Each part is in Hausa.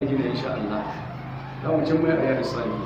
gina insha Allah za mu cin mai a sani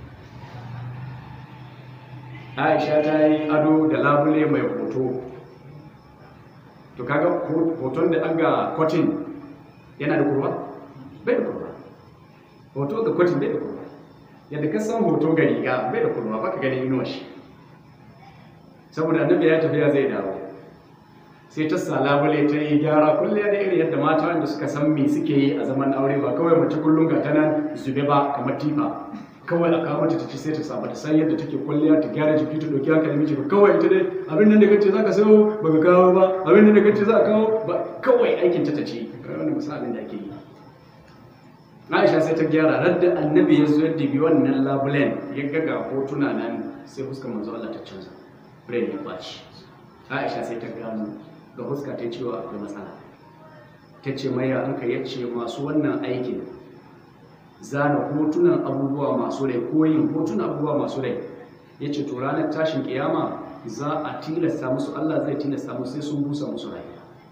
Aisha ta yi ado da labule mai hoto to kaga hoton da an ga kwatin yana da kurwa bai da kurwa hoto ga kwatin bai da kurwa yadda ka san hoto ga riga bai da kurwa baka gani inuwa shi saboda annabi ya tafiya zai dawo sai ta sa labule ta yi gyara kulliya da irin yadda mata wanda suka san me suke yi a zaman aure ba kawai mace kullum ga ta nan zube ba kamar tifa kawai a kawo mata ta ci sai ta saba ta san yadda take kulliya ta gyara jiki ta doki hankali miji ba kawai ita dai abin nan da kace zaka sayo baka kawo ba abin nan da kace za ka kawo ba kawai aikin ta ta ci wannan misalin da ake yi Aisha sai ta gyara radda annabi ya zo yadda bi wannan labulen ya ga ga hotuna nan sai fuskar manzo Allah ta canza brain ya baci Aisha sai ta gano ga fuska ta cewa akwai matsala ta ce mai an ka yace masu wannan aikin zana hotunan abubuwa masu rai ko yin hotunan abubuwa masu rai ya ce to ranar tashin kiyama za a tilasta musu Allah zai tilasta musu sai sun busa musu rai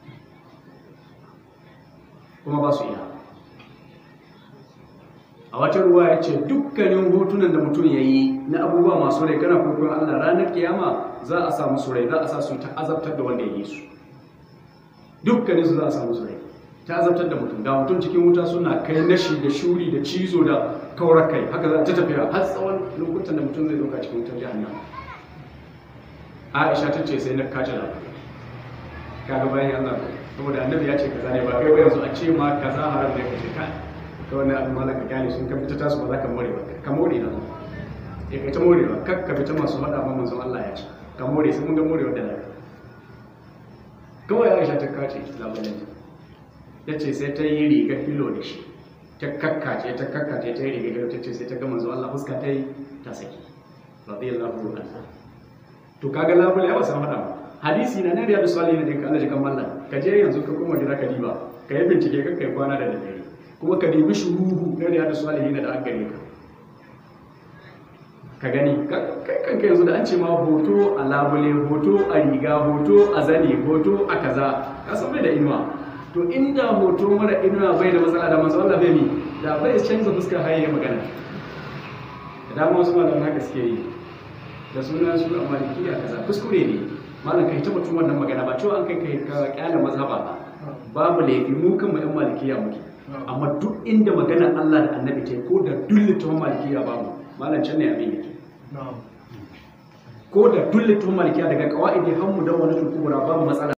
kuma ba su iya a wata ruwa ya ce dukkanin hotunan da mutum ya yi na abubuwa masu rai kana kokon Allah ranar kiyama za a sa musu rai za a sa su ta azabtar da wanda ya yi su dukkanin su za a sa musu rai ta azabtar da mutum ga mutum cikin wuta suna kai nashi da shuri da cizo da kaurar kai haka za ta tafiya har tsawon lokutan da mutum zai doka cikin wutar jahannam Aisha ta ce sai na kace da kaga bayan Allah saboda annabi ya ce kaza ne ba kai ba yanzu a ce ma kaza haram ne ka ce kai ka wani abin malaka gane sun ka fita tasu ba za ka more ba ka more na ya kai ta more ba kak ka fita masu faɗa ma manzon Allah ya ce ka more sai mun ga more wanda lafiya kawai Aisha ta kace labarin ya ce sai ta yi rigar filo da shi ta kakkace ta kakkace ta yi rigar filo ta ce sai ta ga manzo Allah fuska ta yi ta saki radiyallahu anhu to kaga labule ya ba san faɗa ba hadisi na nan riyadu salihin din ka Allah jikan mallan ka je yanzu ka kuma jira ka diba ka yi bincike ka kai kwana da dare kuma ka dibi shuruhu na riyadu salihin da an gare ka ka gani kai kanka yanzu da an ce ma hoto a labule hoto a riga hoto a zane hoto a kaza ka san bai da inuwa to inda hoto mara inuwa bai da matsala da manzo Allah bai mi da bai canza fuskar haye magana da dama wasu malaman haka suke yi da sunan su a malikiya kaza kuskure ne malam kai ta mutum wannan magana ba cewa an kai kai ka kyale mazhaba ba babu laifi mu kan mu yan malikiya muke amma duk inda magana Allah da Annabi ta ko da duk littafin malikiya babu malam can ne abin yake ko da duk littafin malikiya daga qawaidi har mu da wani kubura babu matsala